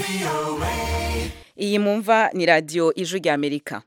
iyi mumva ni radiyo ijwi ry'amerika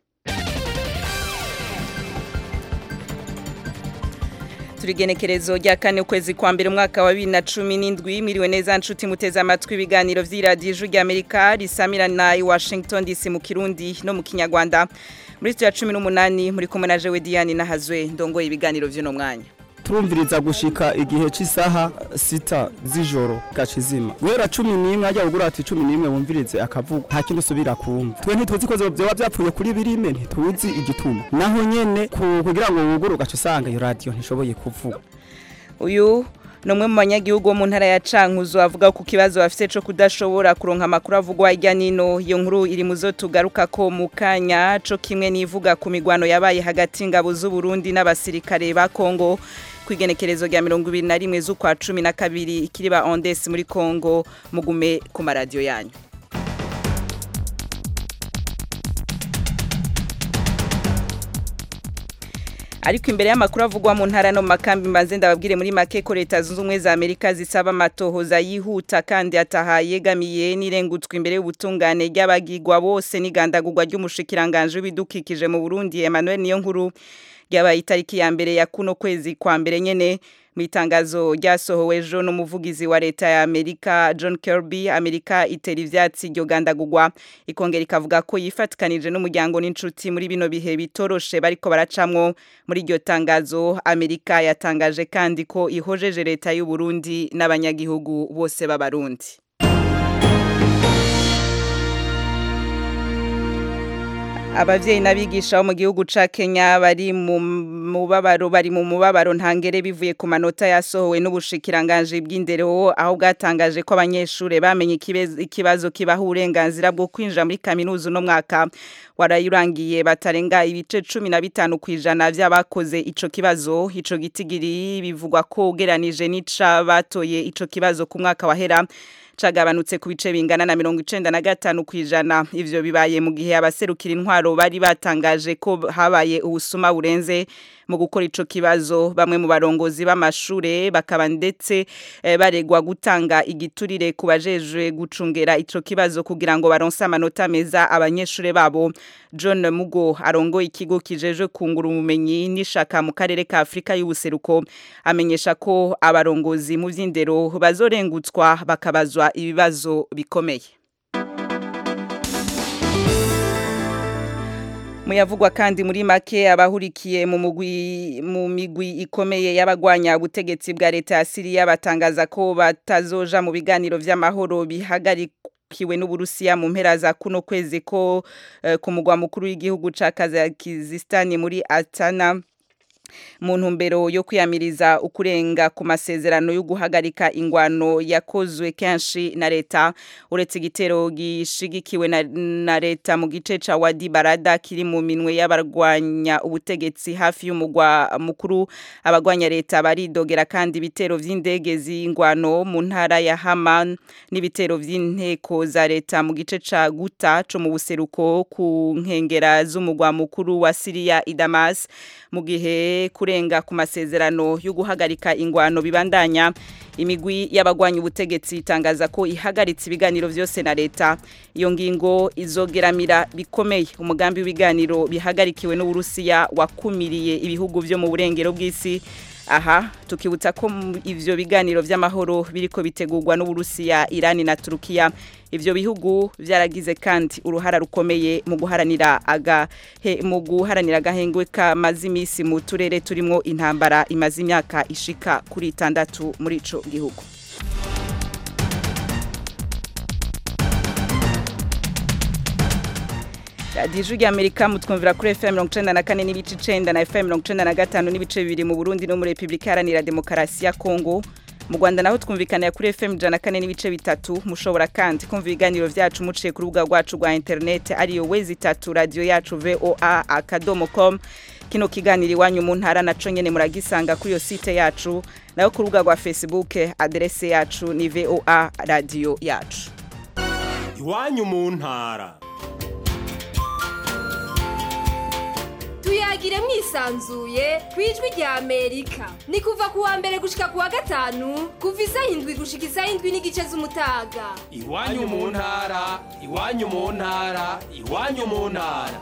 turigenekerezo rya kane ukwezi kwa mbere umwaka wa bibiri na cumi n'indwi mwiriwe neza nshuti muteze amatwi ibiganiro vy'iradiyo ijwi ry'amerika risamirana i washington dc mu kirundi no mu kinyarwanda muri studio ya cumi n'umunani muri kumwe na jewe diane nahazwe ndongoye ibiganiro vy'uno mwanya turumviriza gushika igihe cy'isaha sita z'ijoro gacizima guhera cumi n'imwe ajya kugura ati cumi n'imwe wumvirize akavuga nta kindi usubira kumva twe ntituzi ko vyoba vyapfuye kuri birime ntituzi igituma naho nyene ku- kugira ngo wugure ugaca usanga iyo radiyo ntishoboye kuvuga uyu ni umwe mu banyagihugu bo mu ntara ya cankuzo avuga ku kibazo bafite cyo kudashobora kuronka amakuru avugwa hirya nino iyo nkuru iri mu zo tugaruka ko mu kanya co kimwe n'ivuga ku migwano yabaye hagati y'ingabo z'u Burundi n'abasirikare ba Kongo ku igenekerezo rya mirongo ibiri na rimwe z'ukwa cumi na kabiri ikiriba ondes muri Kongo mugume ku maradiyo yanyu ariko imbere y'amakuru avugwa mu ntara no mu makambi mbanze ndababwire muri make ko leta zunze ubumwe za amerika zisaba amatohoza yihuta kandi ataha yegamiye n'irengutswa imbere y'ubutungane ry'abagigwa bose n'igandagurwa ry'umushikiranganje w'ibidukikije mu burundi emmanuel niyo nkuru ryabaye itariki ya mbere ya kuno kwezi kwa mbere nyene mu itangazo ryasohowe ejo n'umuvugizi wa leta ya amerika john kirby amerika itera ivyatsi iryo gandagurwa ikongera ikavuga ko yifatikanije n'umuryango n'inshuti muri bino bihe bitoroshe bariko baracamwo muri iryo tangazo amerika yatangaje kandi ko ihojeje leta y'u Burundi n'abanyagihugu bose b'abarundi abavyeyi n'abigisha bo mu gihugu ca Kenya bari mu mubabaro bari mu mubabaro ntangere bivuye ku manota yasohowe n'ubushikiranganje bw'indero aho bwatangaje ko abanyeshure bamenye ikibez- ikibazo kibaha uburenganzira bwo kwinjira muri kaminuza uno mwaka warayurangiye batarenga ibice cumi na bitanu kw'ijana vy'abakoze ico kibazo ico gitigiri bivugwa ko ugeranije n'ica batoye ico kibazo ku mwaka wahera cagabanutse ku bice bingana na mirongo icenda na gatanu kw'ijana ivyo bibaye mu gihe abaserukira intwaro bari batangaje ko habaye ubusuma burenze mu gukora ico kibazo bamwe mu barongozi b'amashure bakaba ndetse eh, baregwa gutanga igiturire ku bajejwe gucungera ico kibazo kugira ngo baronse amanota meza abanyeshure babo John Mugo arongoye ikigo kijejwe kungura ubumenyi n'ishaka mu karere ka Afrika y'ubuseruko amenyesha ko abarongozi mu vy'indero bazorengutswa bakabazwa ibibazo bikomeye muyavugwa kandi muri make abahurikiye mu mugwi mu migwi ikomeye y'abagwanya ubutegetsi bwa leta ya Syria batangaza ko batazoja mu biganiro vy'amahoro bihagarikiwe n'Uburusiya mu mpera za kuno kwezi ko eh, ku mugwa mukuru w'igihugu ca Kazakhstan muri Astana mu ntumbero yo kwiyamiriza ukurenga ku masezerano yo guhagarika ingwano yakozwe kenshi na leta uretse igitero gishigikiwe na, na leta mu gice ca Wadi Barada kiri mu minwe y'abarwanya ubutegetsi hafi y'umugwa mukuru abagwanya leta baridogera kandi ibitero vy'indege z'ingwano mu ntara ya Haman n'ibitero vy'inteko za leta mu gice ca Guta co mu buseruko ku nkengera z'umugwa mukuru wa Syria i Damas mu gihe kurenga ku masezerano yo guhagarika ingwano bibandanya imigwi y'abagwanya ubutegetsi itangaza ko ihagaritse ibiganiro vyose na leta iyo ngingo izogeramira bikomeye umugambi w'ibiganiro bihagarikiwe n'Uburusiya wakumiriye ibihugu vyo mu burengero bw'isi aha tukibutsa ko mu- ivyo biganiro vy'amahoro biriko bitegurwa n'Uburusiya Irani na Turukiya ivyo bihugu vyaragize kandi uruhara rukomeye mu guharanira aga he, mu guharanira agahengwe kamaze imisi mu turere turimwo intambara imaze imyaka ishika kuri itandatu muri ico gihugu radiyo ijwi ry'amerika mutwumvira kuri fm mirongo icenda na kane n'ibice icenda na fm mirongo icenda na gatanu n'ibice bibiri mu burundi no muri repubulika iharanira demokarasi ya kongo mu rwanda naho twumvikanira kuri fm ijana na kane n'ibice bitatu mushobora kandi kumva ibiganiro vyacu muciye ku rubuga rwacu rwa interineti ariyo wezi itatu radiyo yacu voa akadomo com kino kiganiro iwanyu mu ntara naco nyene muragisanga kuri iyo site yacu nayo ku rubuga rwa facebook aderese yacu ni voa radiyo yacu iwanyu mu ntara tuyagire mwisanzuye ku ijwi rya amerika ni kuva ku wa mbere gushika ku wa gatanu kuva isaha indwi gushika isaha indwi n'igice z'umutaga iwanyu mu ntara iwanyu mu ntara iwanyu mu ntara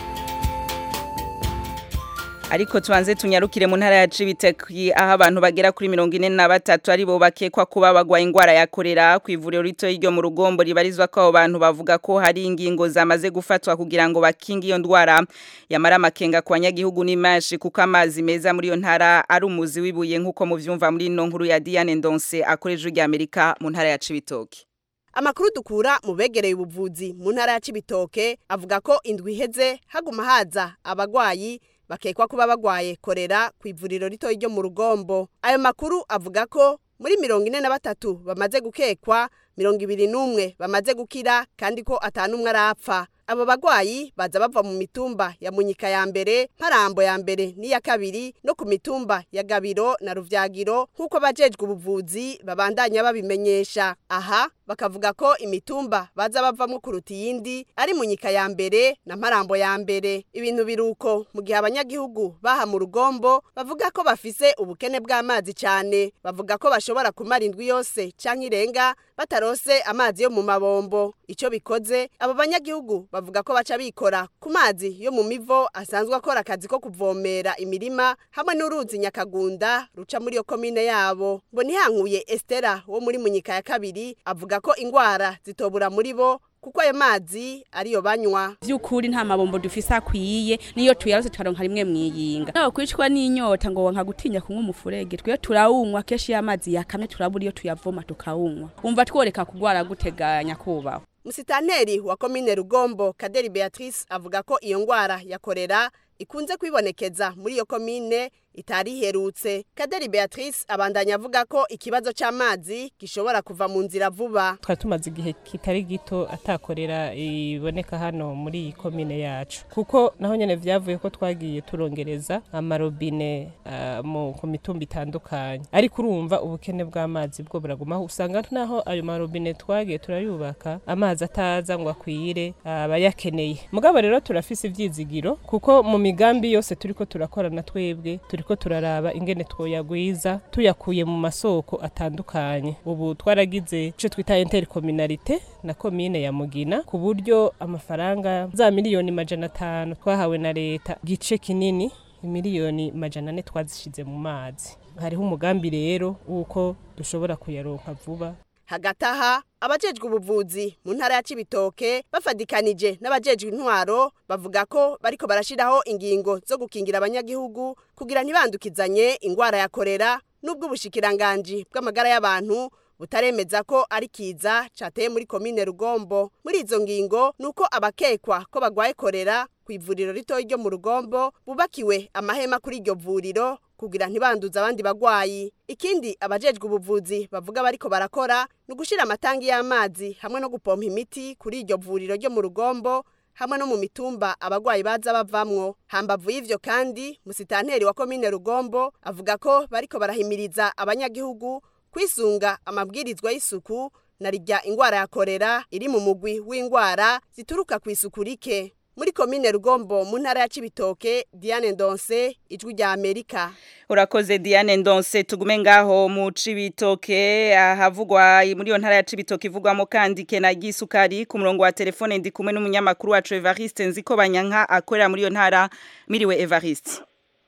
ariko tubanze tunyarukire mu ntara ya Cibitoke aho abantu bagera kuri mirongo ine na batatu ari bo bakekwa kuba bagwaye ingwara ya korera ku ivuriro rito ryo mu rugombo ribarizwa ko abo bantu bavuga ko hari ingingo zamaze gufatwa kugira ngo bakinge iyo ndwara yamara amakenga ku banyagihugu n'imashi kuko amazi meza muri iyo ntara ari umuzi wibuye nk'uko muvyumva muri ino nkuru ya Diane Ndonse akoresha ijwi Amerika mu ntara ya Cibitoke amakuru dukura mu begereye ubuvuzi mu ntara ya Cibitoke avuga ko indwi iheze haguma haza abagwayi bakekwa kuba bagwaye korera ku ivuriro rito ryo mu rugombo ayo makuru avuga ko muri mirongo ine na batatu bamaze gukekwa mirongo ibiri n'umwe bamaze gukira kandi ko atanumwe arapfa abo bagwayi baza bava mu mitumba ya munyika ya mbere mparambo ya mbere n'iya kabiri no ku mitumba ya gabiro na ruvyagiro nk'uko abajejwe ubuvuzi babandanya babimenyesha aha bakavuga ko imitumba baza bavamwo kuruta iyindi ari munyika ya mbere na mparambo ya mbere ibintu biruko mu gihe abanyagihugu baha mu rugombo bavuga ko bafise ubukene bw'amazi cyane bavuga ko bashobora kumara indwi yose canke irenga batarose amazi yo mu mabombo ico bikoze abo banyagihugu bavuga ko baca bikora ku mazi yo mu mivo asanzwe akora akazi ko kuvomera imirima hamwe n'uruzi nyakagunda ruca muri iyo komine yabo ngo ntihankuye Estera wo muri munyika ya kabiri avuga ko ingwara zitobura muri bo kuko ayo mazi ariyo banywa vy'ukuri nta mabombo dufise akwiye niyo tuyarose tukaronka rimwe mwiyinga nawe kwicwa n'inyota ngo wanka gutinya kunywa umufurege twe turawunywa kenshi y'amazi yakamye turabura iyo tuyavoma tukawunywa umva tworeka kugwara guteganya kubaho musitanteri wa komine rugombo kaderi beatrice avuga ko iyo ngwara ya korera ikunze kwibonekeza muri iyo komine itari iherutse kaderi beatrice abandanya avuga ko ikibazo c'amazi gishobora kuva mu nzira vuba twari tumaze igihe kitari gito atakorera iboneka hano muri iyi komine yacu kuko naho nyene vyavuye ko twagiye turongereza amarobine uh, mu ku mitumba itandukanye ariko urumva ubukene bw'amazi bwo buragumaho usanga naho ayo marobine twagiye turayubaka amazi ataza ngo akwire abayakeneye uh, mugabo rero turafise ivyizigiro kuko mu migambi yose turiko turakorana twebwe turiko turaraba ingene twoyagwiza tuyakuye mu masoko atandukanye ubu twaragize ico twita intercommunalité na komine ya Mugina ku buryo amafaranga za miliyoni majana atanu twahawe na leta gice kinini miliyoni majana ane twazishize mu mazi hariho umugambi rero wuko dushobora kuyaronka vuba hagati aha abajejwe ubuvuzi mu ntara ya Cibitoke bafadikanije n'abajejwe intwaro bavuga ko bariko barashiraho ingingo zo gukingira abanyagihugu kugira ntibandukizanye ingwara ya korera n'ubwo ubushikiranganje bw'amagara y'abantu butaremeza ko ari kiza cateye muri komine Rugombo muri izo ngingo nuko abakekwa ko bagwaye korera ku ivuriro rito ryo mu Rugombo bubakiwe amahema kuri iryo vuriro kugira ntibanduze abandi bagwayi ikindi abajejwe ubuvuzi bavuga bariko barakora ni ugushira amatangi y'amazi hamwe no gupompa imiti kuri iryo vuriro ryo mu Rugombo hamwe no mu mitumba abagwayi baza bavamwo hambavu y'ivyo kandi musitanteri wa komine Rugombo avuga ko bariko barahimiriza abanyagihugu kwisunga amabwirizwa y'isuku na rijya ingwara ya korera iri mu mugwi w'ingwara zituruka ku isuku rike muri komine Rugombo mu ntara ya Cibitoke Diane Ndonse ijwi rya Amerika urakoze Diane Ndonse tugume ngaho mu Cibitoke ahavugwa muri yo ntara ya Cibitoke ivugwamo kandi kena gisukari ku murongo wa telefone ndi kumwe n'umunyamakuru wacu Evariste nziko banyanka akorera muri yo ntara miriwe Evariste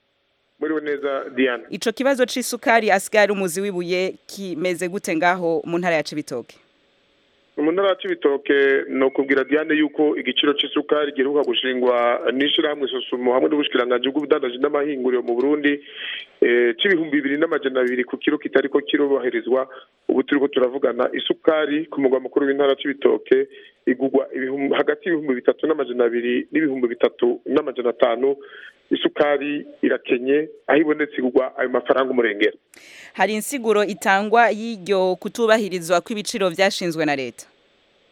muriwe neza Diane ico kibazo c'isukari asigara umuzi wibuye kimeze gute ngaho mu ntara ya Cibitoke mu ntara ya Cibitoke no kubwira Diane yuko igiciro c'isukari giheruka gushingwa n'ishirahamwe Sosumo hamwe n'ubushikiranganje bw'ubudandaji n'amahinguriro mu Burundi eh c'ibihumbi bibiri n'amajana abiri ku kiro kitariko kirobahirizwa ubu turiko turavugana isukari ku mugwa mukuru w'intara ya Cibitoke igugwa hagati y'ibihumbi bitatu n'amajana abiri n'ibihumbi bitatu n'amajana atanu isukari irakenye aho ibonetse igugwa ayo mafaranga umurengera hari insiguro itangwa y'iryo kutubahirizwa kw'ibiciro vyashinzwe na leta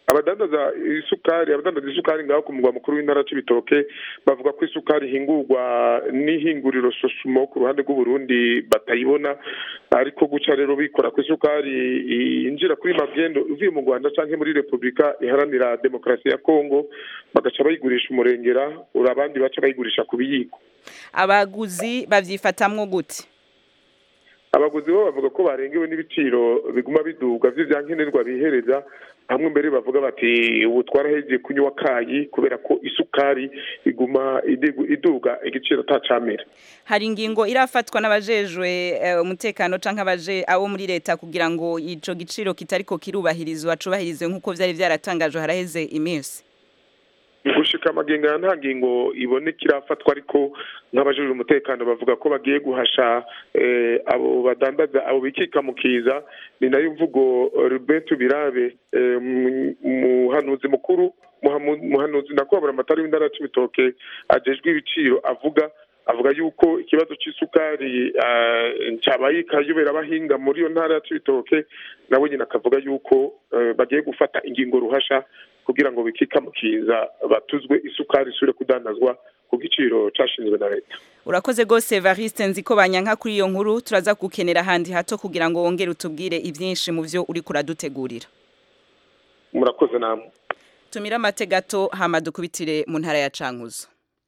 abadandaza isukari abadandaza isukari ngaho ku mugwa mukuru w'intara c'ibitoke bavuga ko isukari ihingurwa n'ihinguriro sosumo ku ruhande rw'uburundi batayibona ariko guca rero bikora ku isukari yinjira kuri magendo ivuye mu rwanda canke muri repubulika iharanira demokarasi ya kongo bagaca bayigurisha umurengera uri abandi baca bayigurisha ku biyiko abaguzi bavyifatamwo gute abaguzi bo bavuga ko barengewe n'ibiciro biguma biduga vy'ivyankenerwa bihereza hamwe mbere bavuga bati ubu twarahejeye kunywa kayi kubera ko isukari iguma idigu- iduga igiciro atacamera hari ingingo irafatwa n'abajejwe eh, umutekano canke abaje abo muri leta kugira ngo ico giciro kitariko kirubahirizwa cubahirizwe nk'uko vyari vyaratangajwe haraheze iminsi gushika amagenga ya nta ngingo iboneka irafatwa ariko nk'abajejwe umutekano bavuga ko bagiye guhasha eh, abo badandaza abo bikika mu kiza ni nayo mvugo eh, Ruben Birabe eh, mu- umuhanuzi mukuru muhamu- muhanuzi nakobora amatari w'indara c'ibitoke ajejwe ibiciro avuga avuga yuko ikibazo c'isukari eh, cabaye ikayobera abahinga muri iyo ntara ya c'ibitoke nawe nyine akavuga yuko eh, bagiye gufata ingingo ruhasha kugira ngo bikikamukiza batuzwe isukari isubire kudandazwa ku giciro cashinzwe na leta urakoze gose Evariste nziko banyanka kuri iyo nkuru turaza gukenera ahandi hato kugira ngo wongere utubwire ivyinshi mu vyo uri kuradutegurira murakoze namwe tumira amate gato hama dukubitire mu ntara ya Cankuzo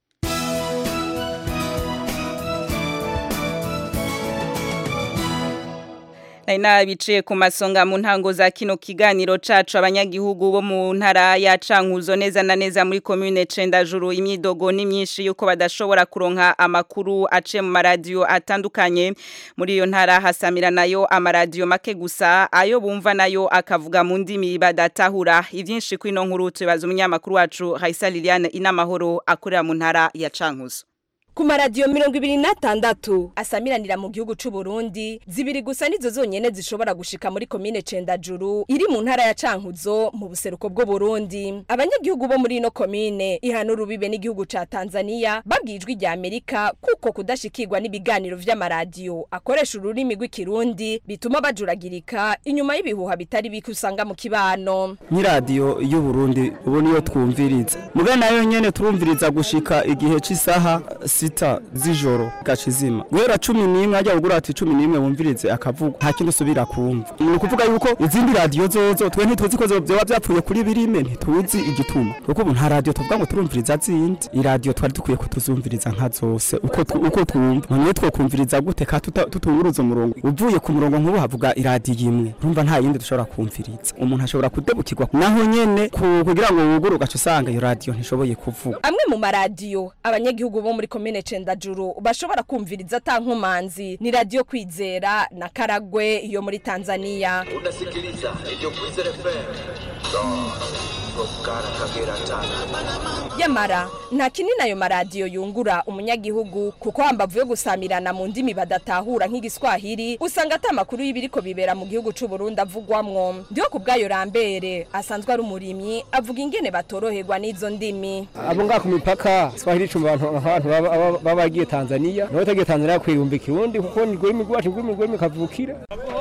Nari nabiciye ku masonga mu ntango za kino kiganiro cacu abanyagihugu bo mu ntara ya Cankuzo neza na neza muri commune Cendajuru imyidogo ni myinshi yuko badashobora kuronka amakuru ace mu maradiyo atandukanye muri iyo ntara hasamira nayo amaradiyo make gusa ayo bumva nayo akavuga mu ndimi badatahura ivyinshi kwino nkuru tubaza umunyamakuru wacu Raisa Liliane inamahoro akorera mu ntara ya Cankuzo ku maradiyo mirongo ibiri n'atandatu asamiranira mu gihugu c'u Burundi zibiri gusa nizo zonyene zishobora gushika muri komine Cendajuru iri mu ntara ya Cankuzo mu buseruko bw'u Burundi abanyagihugu bo muri ino komine ihana urubibe n'igihugu ca Tanzania babwijwe rya Amerika kuko kudashikirwa n'ibiganiro vy'amaradiyo akoresha ururimi rw'ikirundi bituma bajuragirika inyuma y'ibihuha bitari bike usanga mu kibano nk'iradiyo y'u Burundi ubu niyo twumviriza muga nayo nyene turumviriza gushika igihe c'isaha sita z'ijoro gaca izima guhera cumi n'imwe ajya kugura ati cumi n'imwe wumvirize akavuga nta kindi usubira kumva ni ukuvuga yuko izindi radiyo zozo twe ntituzi ko vyoba vyapfuye kuri birime ntituzi igituma kuko ubu nta radiyo tuvuga ngo turumviriza zindi iradiyo twari dukwiye kutuzumviriza nka zose uko tu- uko twumva none twokumviriza gute ka tuta- tutunguruza umurongo uvuye ku murongo nk'ubu havuga iradiyo imwe urumva nta yindi dushobora kumviriza umuntu ashobora kudebukirwa naho nyene ku- kugira ngo wugure ugaca usanga iyo radiyo ntishoboye kuvuga amwe mu maradiyo abanyagihugu bo muri komine Cendajuru bashobora kumviriza atankumanzi ni radiyo kwizera na karagwe yo muri Tanzania unasikiliza Radio Kwizera FM. Tokara Kagera Tanga. yamara nta kinini ayo maradiyo yungura umunyagihugu kuko hambavu yo gusamirana mu ndimi badatahura nk'igiswahili usanga ata makuru y'ibiriko bibera mu gihugu c'u Burundi avugwamwo ndiho ku bwayo rambere asanzwe ari umurimyi avuga ingene batoroherwa n'izo ndimi abo ngaha ku mipaka swahili icumba abantu abantu baba- baba baba bagiye tanzania nawe utagiye tanzania kwiyumva ikirundi kuko ni rwimi rwacu rwimi rwimi kavukira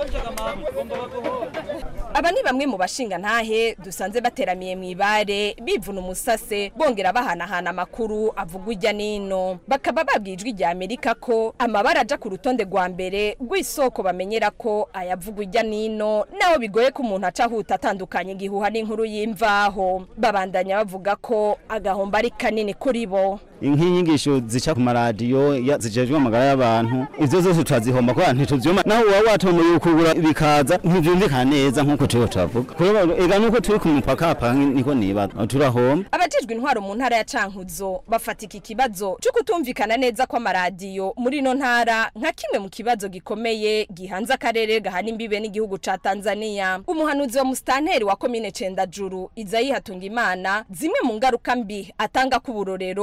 aba ni bamwe mu bashinga ntahe dusanze bateramiye mu ibare bivuna umusase bongera bahanahana amakuru avugwa ijya n'ino bakaba babwijwe rya amerika ko amabara aja ku rutonde rwa mbere rw'isoko bamenyera ko ayavugwa ijya n'ino naho bigoye ko umuntu aca ahuta atandukanye igihuha n'inkuru y'imvaho babandanya bavuga ko agahombo ari kanini kuri bo nk'inyigisho zica ku maradiyo ya- zijejwe amagara y'abantu ivyo zose turazihomba kubera ntituvyumva naho uba watomoye ukugura bikaza ntivyumvikana neza nk'uko turiho turavuga kubera ega nuko turi ku mupaka hapa niko nibaza turahomba abajejwe intwaro mu ntara ya cankuzo bafata iki kibazo cyo kutumvikana neza kw'amaradiyo muri ino ntara nka kimwe mu kibazo gikomeye gihanze akarere gahana imbibe n'igihugu ca tanzania umuhanuzi wa musitanteri wa komine cendajuru izayi hatunga imana zimwe mu ngaruka mbi atanga k'uburorero n'ubu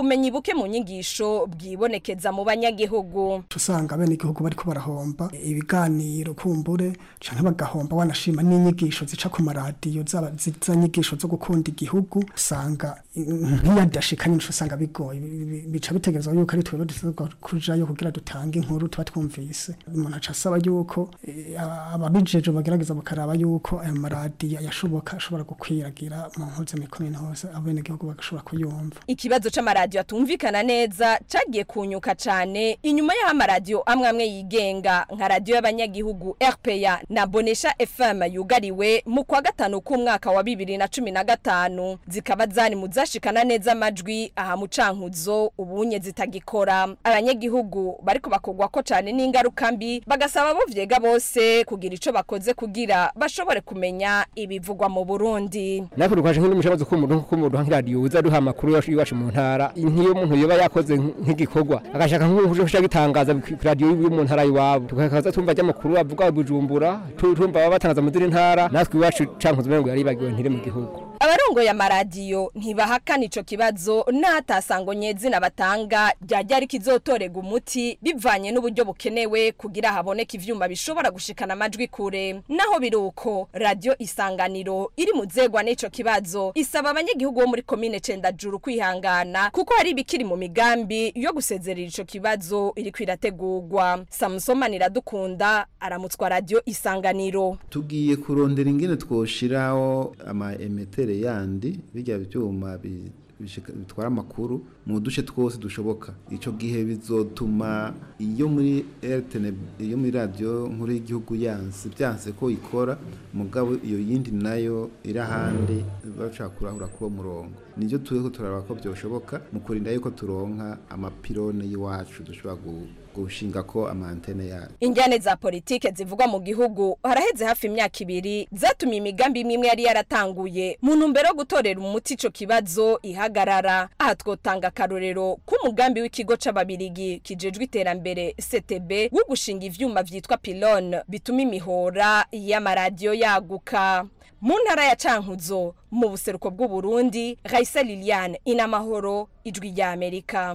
ubumenyi buke mu nyigisho bwibonekeza mu banyagihugu usanga bene igihugu bariko barahomba ibiganiro kumbure canke bagahomba wanashima n'inyigisho zica ku maradiyo zaba za nyigisho zo gukunda igihugu usanga nk'iyadashikanye nico usanga bigoye Bi- bi- bica bitegerezwa yuko ari twebwe dutegerezwa kujayo kugira dutange inkuru tuba twumvise umuntu aca asaba yuko eh, ababijeje bagerageza bakaraba yuko ayo maradiyo yashoboka ashobora gukwiragira mu mpuze mikomine hose abenegihugu bagashobora kuyumva ikibazo c'amaradiyo atumvikana neza cagiye kunyuka cane inyuma y'aho amaradiyo amwe amwe yigenga nka radiyo y'abanyagihugu rpa na bonesha fm yugariwe mu kwa gatanu k'umwaka wa bibiri na cumi na gatanu zikaba zari mu zashikana neza amajwi aha mu cankuzo ubunye zitagikora abanyagihugu bariko bakogwako cane n'ingaruka mbi bagasaba abo vyega bose kugira ico bakoze kugira bashobore kumenya ibivugwa mu burundi natwe dukaje nk'umushabazi k'umuntu k'umuntu nk'iradiyo uza duha amakuru yacu iwacu mu ntara nk'iyo umuntu yoba yakoze nk'igikorwa agashaka nk'ushaka gitangaza ku radiyo yo mu ntara iwabo tukakaza tumva ry'amakuru avuga bujumbura tu- tumva baba batangaza mu zindi ntara natwe iwacu cankuzo umengo yaribagiwe ntiri mu gihugu abarongoye amaradiyo ntibahakana ico kibazo n'ahatasango nyezina batanga ryajya ariko izotorega umuti bivanye n'uburyo bukenewe kugira haboneke ivyuma bishobora gushikana amajwi kure naho biruko radio isanganiro iri mu zegwa n'ico kibazo isaba abanyagihugu bo muri komine Cendajuru kwihangana kuko hari ibikiri mu migambi yo gusezerera ico kibazo iriko irategurwa Samsoma Niradukunda aramutswa radio isanganiro tugiye kurondera ingene twoshiraho ama emetere yandi bijya byuma bi- bishika- bitwara amakuru mu duce twose dushoboka ico gihe bizotuma iyo muri RTN iyo muri radio nkuru y'igihugu yanse byanse ko ikora mugabo iyo yindi nayo iri ahandi bashaka kurahura kuwo murongo nivyo turiko turaraba ko byoshoboka mu kurinda yuko turonka amapirone y'iwacu dushobora gu- gushinga ko amantene yacu Injyane za politike zivugwa mu gihugu haraheze hafi imyaka ibiri zatumye imigambi imwe imwe yari yaratanguye mu ntumbero yo gutorera umuti ico kibazo ihagarara aha twotanga akarorero k'umugambi w'ikigo c'ababirigi kijejwe iterambere CTB wo gushinga ivyuma vyitwa pylone bituma imihora y'amaradiyo yaguka mu ntara ya Cankuzo mu buseruko bw'u Burundi Raisa Liliane inamahoro ijwi rya Amerika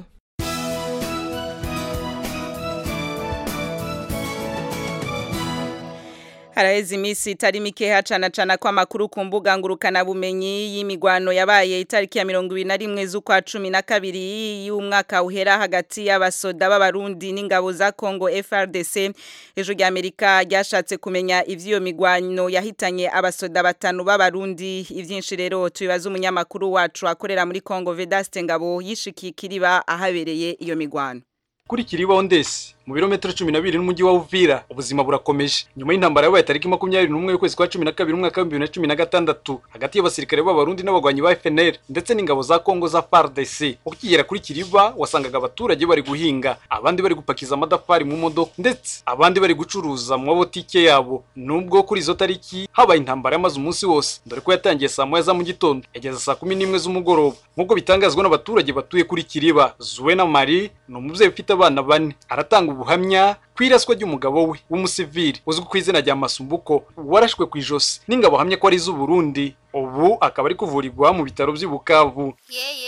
Haraheze imisi itari mike hacana cana kwa makuru ku mbuga ngurukana bumenyi y'imigwano yabaye itariki ya 21 z'ukwa 12 y'umwaka uhera hagati y'abasoda b'abarundi n'ingabo za Congo FRDC ejo rya Amerika ryashatse kumenya ivyo migwano yahitanye abasoda batanu b'abarundi ivyinshi rero tubibaza umunyamakuru wacu akorera muri Congo Vedaste Ngabo yishikiye kiriba ahabereye iyo migwano kuri kiribaho ndesi mu birometero cumi na bibiri n'umujyi wa Uvira ubuzima burakomeje nyuma y'intambara yabaye tariki makumyabiri n'umwe y'ukwezi kwa cumi na kabiri umwaka w'ibihumbi bibiri na cumi na gatandatu hagati y'abasirikare b'abarundi n'abagwanyi ba FNL ndetse n'ingabo za Kongo za FARDC ukigera kuri kiriba wasangaga abaturage bari guhinga abandi bari gupakiza amadafari mu modoka ndetse abandi bari gucuruza mu mabotike yabo nubwo kuri izo tariki habaye intambara yamaze umunsi wose dore ko yatangiye saa moya za mu gitondo yageza saa kumi n'imwe z'umugoroba nk'uko bitangazwa n'abaturage batuye kuri kiriba Zuena Marie ni umubyeyi ufite abana bane aratanga ubuhamya ku iraswa ry'umugabo we w'umusivili uzwi ku izina rya Masumbuko warashwe ku ijosi n'ingabo ahamye ko ari iz'Uburundi ubu akaba ari kuvurirwa mu bitaro by'i Bukavu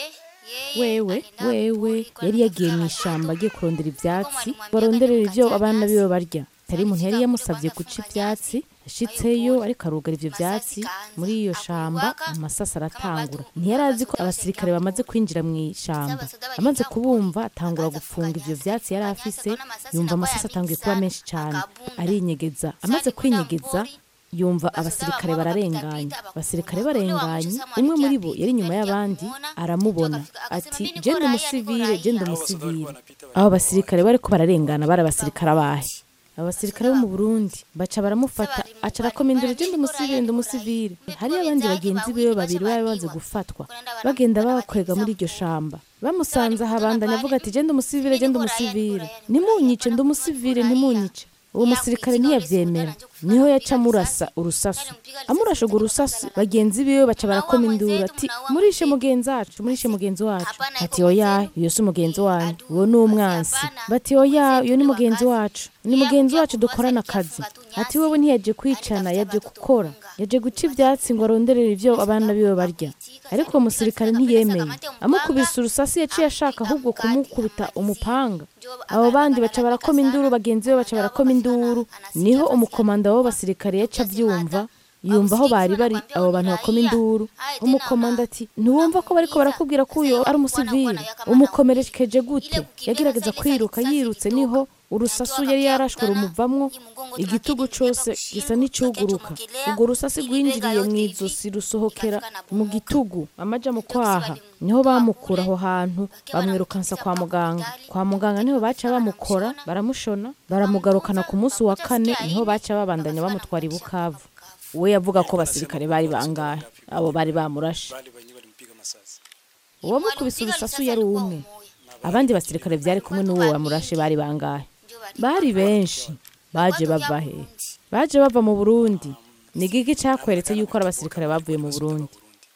wewe wewe yari yagiye mu ishyamba agiye kurondera ibyatsi baronderera ibyo abana biwe barya tari umuntu yari yamusabye guca ibyatsi ashitseyo ariko arugara ivyo vyatsi muri iyo shamba amasasa aratangura ntiyari azi ko abasirikare bamaze kwinjira mu ishamba amaze kubumva atangura gufunga ivyo vyatsi yari afise yumva amasasa atanguye kuba menshi cane arinyegeza amaze kwinyegeza yumva abasirikare bararenganye abasirikare barenganye umwe muri bo yari inyuma y'abandi aramubona ati genda umusivile genda umusivile abo basirikare bariko bararengana bari abasirikare abahe abasirikare bo mu Burundi baca baramufata aca arakoma induru genda umusivile ndi umusivile hariyo abandi bagenzi biwe babiri bari bamaze gufatwa bagenda babakwega muri iryo shamba bamusanze ahabandanya avuga ati genda umusivile genda umusivile ntimunyice ndi umusivile ntimunyice uwo musirikare ntiyavyemera niho yaca amurasa urusasu amurasha urwo rusasu bagenzi biwe baca barakoma induru ati murishe mugenzi wacu murishe mugenzi wacu ati oya iyo si umugenzi wanyu uwo ni umwansi bati oya uyo ni mugenzi wacu ni mugenzi wacu dukorana akazi ati wowe ntiyaje kwicana yaje gukora yaje guca ivyatsi ngo aronderere ivyo abana biwe barya ariko uwo musirikare ntiyemeye amukubise urusasi yaciye ashaka ahubwo kumukubita umupanga abo bandi baca barakoma induru bagenzi be baca barakoma induru niho umukomanda w'abo basirikare yaca avyumva yumva aho bari bari abo bantu bakoma induru umukomanda ati ntiwumva ko bariko barakubwira ko uyo ari umusivili umukomerekeje gute yagerageza kwiruka yirutse niho urusasu yari yarashwe rumuvamwo igitugu cose gisa n'icuguruka urwo rusasi rwinjiriye mu izosi rusohokera mu gitugu amaja mu kwaha niho bamukura aho hantu bamwirukansa kwa muganga kwa muganga niho baca bamukora baramushona baramugarukana ku munsi wa kane niho baca babandanya bamutwara i bukavu we yavuga ko basirikare bari bangahe abo bari bamurashe uwo mukubise urusasu yari umwe abandi basirikare byari kumwe n'uwo wamurashe bari bangahe bari benshi baje bava he baje bava mu burundi ni gigi cyakweretse yuko ari abasirikare bavuye mu burundi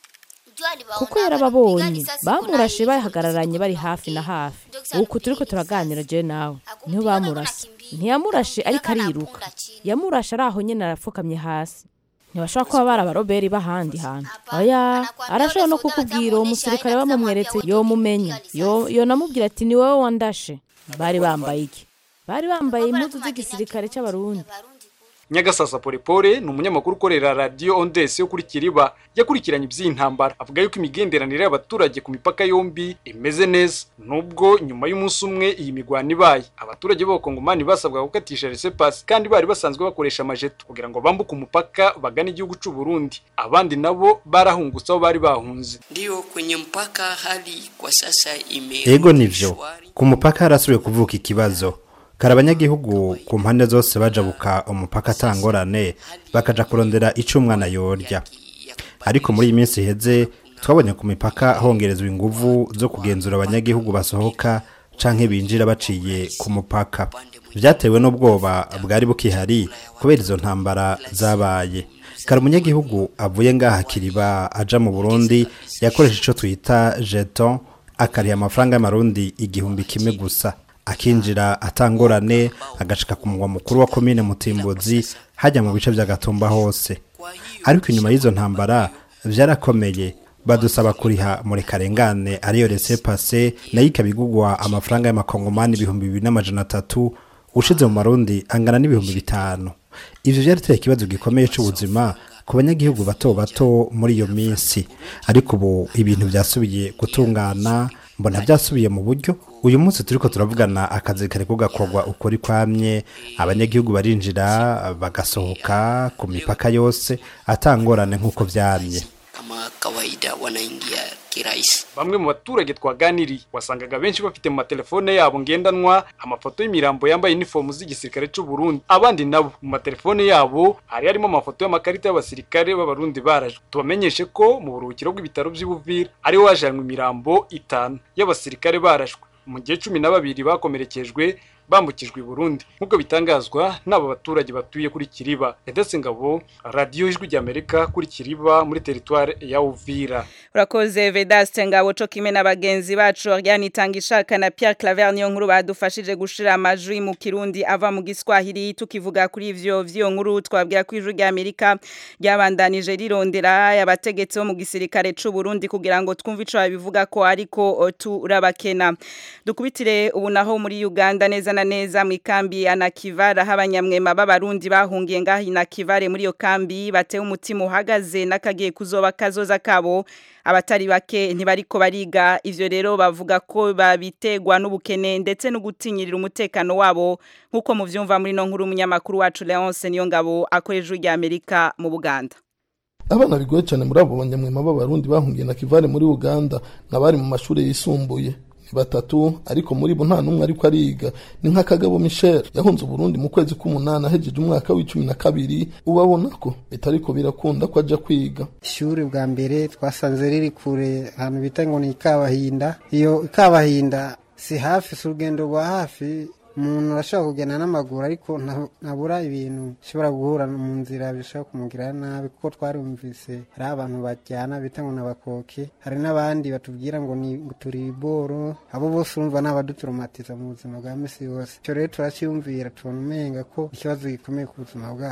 kuko yarababonye bamurashe bahagararanye bari hafi na hafi uku turiko turaganira je nawe niho bamurase ntiyamurashe ariko ariruka yamurashe ari aho nyene arapfukamye hasi ntibashobora kuba bari abaroberi b'ahandi hantu oya arashobora no kukubwira uwo musirikare bamumweretse yomumenya yo yonamubwira ati ni wowe wandashe bari bambaye iki bari bambaye impuzu z'igisirikare cy'abarundi nyagasasa polepole ni umunyamakuru ukorera radiyo ondesi yo kuri kiriba yakurikiranye iby'iyi ntambara avuga yuko imigenderanire y'abaturage ku mipaka yombi imeze neza nubwo nyuma y'umunsi umwe iyi migwano ibaye abaturage b'abakongomani basabwa gukatisha resepasi kandi bari basanzwe bakoresha amajeto kugira ngo bambuke umupaka bagane igihugu cy'u Burundi abandi nabo barahungutse aho bari bahunze Ndio kwenye mpaka hali kwa sasa ime Ego nivyo ku mupaka harasubiye kuvuka ikibazo kari abanyagihugu ku mpande zose bajabuka umupaka atangorane bakaja kurondera ico umwana yorya ariko muri iyi minsi iheze twabonye ku mipaka hongerezwa inguvu zo kugenzura abanyagihugu basohoka canke binjira baciye ku mupaka vyatewe n'ubwoba bwari bukihari kubera izo ntambara zabaye kari umunyagihugu avuye ngaha kiriba aja mu burundi yakoresha ico twita jeton akariha amafaranga y'amarundi igihumbi kimwe gusa akinjira atangorane agashika ku mugwa mukuru wa komine mutimbuzi hajya mu bice vya gatumba hose ariko inyuma y'izo ntambara vyarakomeye badusaba kuriha muri karengane ariyo rese pase nayo ikabigugwa amafaranga y'amakongomani ibihumbi bibiri n'amajana atatu ushize mu marundi angana n'ibihumbi bitanu ivyo vyarateye ikibazo gikomeye c'ubuzima ku banyagihugu bato bato muri iyo minsi ariko ubu ibintu vyasubiye gutungana mbona byasubiye mu buryo uyu munsi turiko turavugana akazi kariko gakorwa ukuri kwamye abanyagihugu barinjira bagasohoka ku mipaka yose atangorane nk'uko vyamye kama kawaida wanaingia kirahisi. bamwe mu baturage twaganiriye wasangaga benshi bafite mu matelefone yabo ngendanwa amafoto y'imirambo yambaye inifomu z'igisirikare cy'u Burundi abandi nabo mu matelefone yabo hari harimo amafoto y'amakarita y'abasirikare b'abarundi barajwe tubamenyeshe ko mu buruhukiro bw'ibitaro by'Ubuvira ariho hajanwe imirambo itanu y'abasirikare barashwe mu gihe cumi na babiri bakomerekejwe bambukijwe i Burundi nk'uko bitangazwa n'aba baturage batuye kuri Kiriba Edese Ngabo radiyo ijwi ry'Amerika kuri Kiriba muri teritware ya Uvira urakoze Vedaste Ngabo co kimwe na bagenzi bacu Oriane Itangishaka na Pierre Claver niyo nkuru badufashije gushira amajwi mu Kirundi ava mu Giswahili tukivuga kuri ivyo vyo nkuru twabwira ku ijwi ry'Amerika ryabandanije rirondera abategetsi bo mu gisirikare c'u Burundi kugira ngo twumve ico babivuga ko ariko turabakena dukubitire ubu naho muri Uganda neza na neza mu ikambi ya Nakivara habanyamwema b'abarundi bahungiye ngahi Nakivare muri yo kambi batewe umutima uhagaze nakagiye kuzoba kazoza kabo abatari bake ntibariko bariga ivyo rero bavuga ko babitegwa n'ubukene ndetse no gutinyirira umutekano wabo nkuko muvyumva muri no nkuru umunyamakuru wacu Leonce niyo ngabo akoreje rya Amerika mu Buganda abana bigoye cyane muri abo banyamwema b'abarundi bahungiye na kivare muri uganda n'abari mu mashuri yisumbuye batatu ariko muri bo nta n'umwe ariko ariga ni nka kagabo michel yahunze uburundi mu kwezi k'umunani ahejeje umwaka w'icumi na kabiri ubabona ko bitariko birakunda ko aja kwiga ishuri bwa mbere twasanze riri kure ahantu bita ngo ni ikabahinda iyo ikabahinda si hafi si urugendo rwa hafi umuntu arashobora kugenda n'amaguru ariko ntabura ibintu bishobora guhura mu nzira bishobora kumugirira nabi kuko twarumvise hari abantu bajyana bita ngo n'abakoke hari n'abandi batubwira ngo ni turi iboro abo bose urumva ni abaduturumatiza mu buzima bwa misi yose icyo rero turacyumvira tubona umenga ko ikibazo gikomeye ku buzima bwacu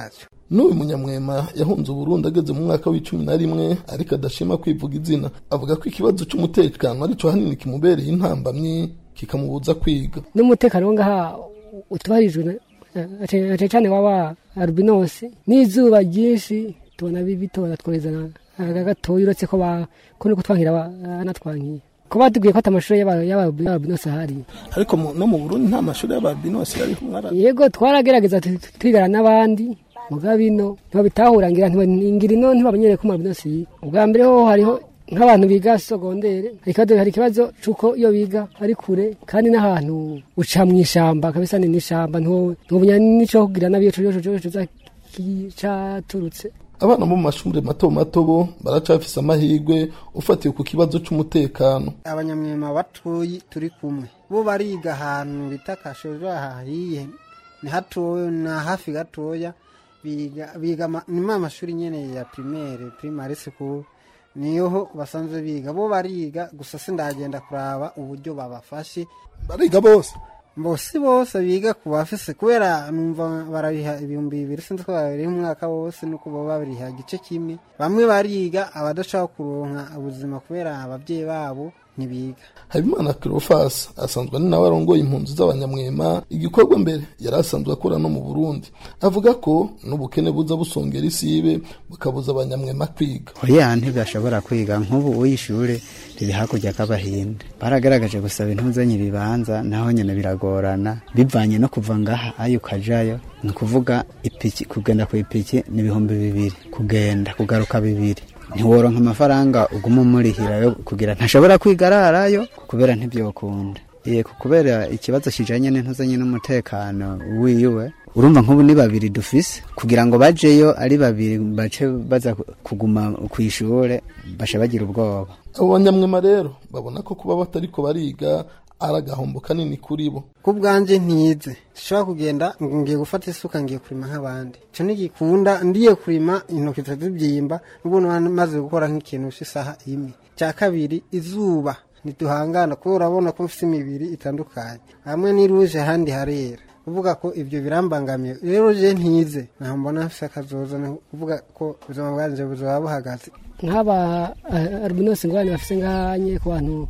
n'uyu munyamwema yahunze uburundi ageze mu mwaka w'icumi na rimwe ariko adashima kwivuga izina avuga ko ikibazo c'umutekano arico hanini kimubereye intambamyi kikamubuza kwiga n'umutekano wo ngaha utubahirijwe na cyane waba albinosi n'izuba ryinshi tubona bitora twohereza gatoya uretse ko ko nuko twangira banatwankiye ko batubwiye ko ata amashuri y'ababinosi ahari ariko no mu burundi nta mashuri y'ababinosi ariho yego twaragerageza twigana n'abandi muga bino ntibabitahura ngira ngira ino ntibamenyereye ko amabinosi ubwa mbere ho hariho nk'abantu biga sogondere hari ikibazo c'uko iyo biga ari kure kandi n'ahantu uca mu ishamba kabisa ni n'ishamba ntubumenya n'ico kugira nabi iyo coco caturutse abana bo mu mashuri mato mato bo baracafise amahirwe ufatiye ku kibazo c'umutekano abanyamwema batoyi turi kumwe bo bariga ahantu bita kashojo hahiye ni hatoya na hafi gatoya biga biga ni ma mashuri nyene ya primaire primary school niyo basanzwe biga bo bariga gusa sindagenda kuraba uburyo babafashe bariga bose bose bose biga ku bafise kubera numva barabiha ibihumbi bibiri sinzi ko babiriha umwaka wose nuko baba babiriha igice kimwe bamwe bariga abadashaka kuronka ubuzima kubera ababyeyi babo ntibiga habimana kirofasi asanzwe ari nawe arongoye impunzi z'abanyamwema igikorwa mbere yari asanzwe akora no mu burundi avuga ko n'ubukene buza busongera isibe bukabuza abanyamwema kwiga oya ntibashobora kwiga nk'ubu uyishure riri hakurya k'abahinde baragaragaje gusaba intuzanyo ibibanza naho nyine biragorana bivanye no kuva ngaha ayo ukajayo ni ukuvuga ipiki kugenda ku ipiki ni ibihumbi bibiri kugenda kugaruka bibiri ntiworonka amafaranga uguma umurihirayo kugira ntashobora kwiga ararayo kubera ntibyokunda iye kubera ikibazo kijanye n'intuzanye n'umutekano wiwe urumva nk'ubu ni babiri dufise kugira ngo bajeyo ari babiri bace baza kuguma ku ishure basha bagira ubwoba abo banyamwema rero babona ko kuba batariko bariga ari agahombo kanini kuri bo ku bwanjye ntize nshobora kugenda ngiye gufata isuka ngiye kurima nk'abandi icyo ntigikunda ndiye kurima intoki zibyimba n'ubundi maze gukora nk'ikintu cy'isaha imwe cya kabiri izuba ntiduhangana kuko urabona ko mfite imibiri itandukanye hamwe n'iruje ahandi harera kuvuga ko ibyo birambangamiye rero je ntize ntaho mbona mfite akazoza ni kuvuga ko ubuzima bwanjye buzaba buhagaze nk'aba albinosi ngwani bafise nganye ku bantu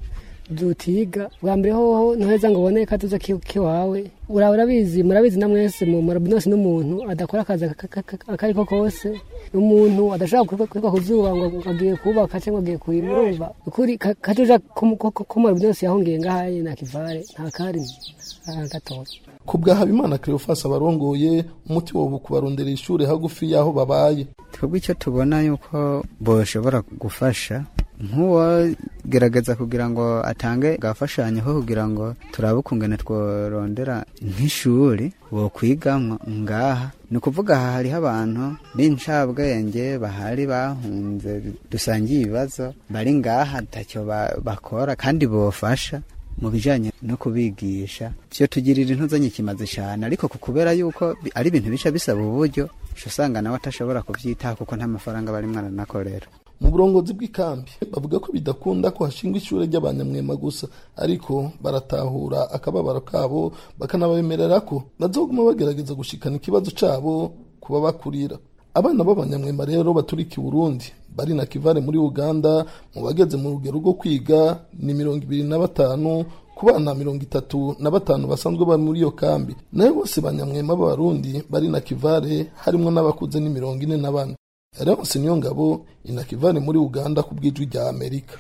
dutiga bwa mbere hoho ntuheza ngo ubone katuza kiwawe urabizi murabizi na mwese mu marabinosi n'umuntu adakora akazi akari ko kose umuntu adashobora kwikwa ku zuba ngo agiye kubaka cyangwa agiye kurima urumva ukuri katuja ko marabinosi yahungiye ngahaye nta kivare nta kari gatoya ku bwa habimana kirofasi abarongoye umuti wobu kubarondera ishuri hagufi y'aho babaye twebwe icyo tubona yuko boshobora gufasha nk'uwagerageza kugira ngo atange gafashanyo ko kugira ngo turabe ukungene tworondera nk'ishuri bokwigamwo ngaha ni ukuvuga aha hariho abantu b'incabwenge bahari bahunze dusangiye ibibazo bari ngaha ntacyo bakora kandi bofasha mu bijanye no kubigisha vyo tugirira intuzanye kimaze cyane ariko kubera yuko ari ibintu bica bisaba uburyo usanga nawe atashobora kuvyitaho kuko nta mafaranga bari mwana nakorera mu burongozi bw'ikambi bavuga ko bidakunda ko hashingwa ishuri ry'abanyamwema gusa ariko baratahura akababaro kabo bakanabemerera ko bazoguma bagerageza gushikana ikibazo cabo kuba bakurira abana b'abanyamwema rero baturika i burundi bari na kivare muri uganda mu bageze mu rugero rwo kwiga ni mirongo ibiri na batanu ku bana mirongo itatu na batanu basanzwe bari muri iyo kambi nayo bose banyamwema b'abarundi bari na kivare harimo n'abakuze ni mirongo ine na bane Leonce Niyongabo inakivane muri Uganda ku bw'ijwi rya Amerika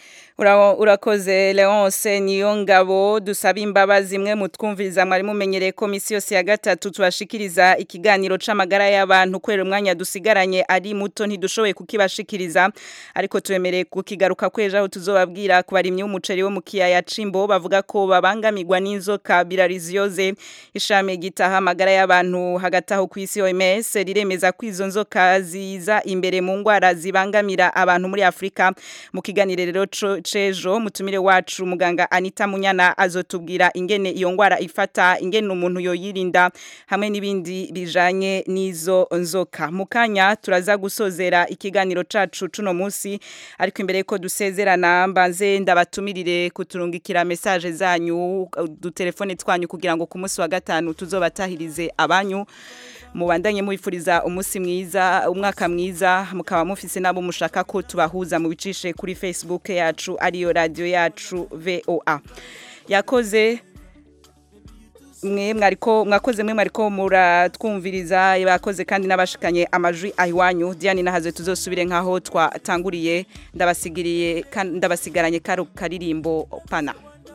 urakoze leonce niyo ngabo dusaba imbabazi imwe mutwumviriza mwari mumenyereye ko misi yose ya gatatu tubashikiriza ikiganiro c'amagara y'abantu kubera umwanya dusigaranye ari muto ntidushoboye kukibashikiriza ariko tubemereye kukigaruka kwejo aho tuzobabwira ku barimyi b'umuceri wo mu kiyaya cimbo bavuga ko babangamirwa n'inzoka birariziyoze ishami gitaha amagara y'abantu hagati aho ku isi OMS riremeza ko izo nzoka ziza imbere mu ngwara zibangamira abantu muri Afrika mu kiganiro rero cejo mutumire wacu muganga Anita Munyana azotubwira ingene iyo ngwara ifata ingene umuntu yoyirinda hamwe n'ibindi bijanye n'izo nzoka mukanya turaza gusozera ikiganiro cacu cuno musi ariko imbere ko dusezerana mbanze ndabatumirire kuturungikira message zanyu du telefone twanyu kugira ngo ku munsi wa gatanu tuzobatahirize abanyu mubandanye mubifuriza umunsi mwiza umwaka mwiza mukaba mufise nabo mushaka ko tubahuza mu bicishe kuri Facebook yacu ariyo radio yacu VOA yakoze mwe mwariko mwakoze mwe mwariko muratwumviriza bakoze kandi nabashikanye amajwi ahiwanyu Diane nahaze tuzosubire nkaho twatanguriye ndabasigiriye kan- ndabasigaranye karo karirimbo pana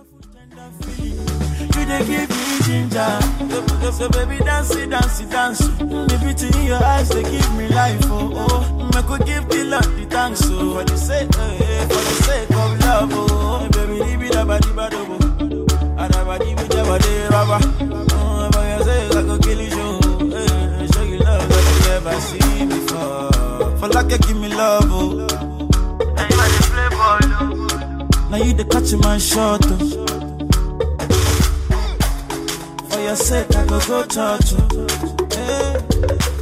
You dey give me ginger. So, so baby, dance it, dance it, dance. The beauty in your eyes, they give me life. Oh, oh. I could give the Lord the thanks. Oh, for the sake, eh, eh, for the sake of love. Oh, hey, baby, leave it up, body, body, body. And I body with your body, rubber. Oh, for your sake, I could kill you. Eh, show you love that you never seen before. For like you give me love. Oh. Now you are the playboy. oh. Now you the catch my shot. Oh. For your sake, I go go church. oh. Hey.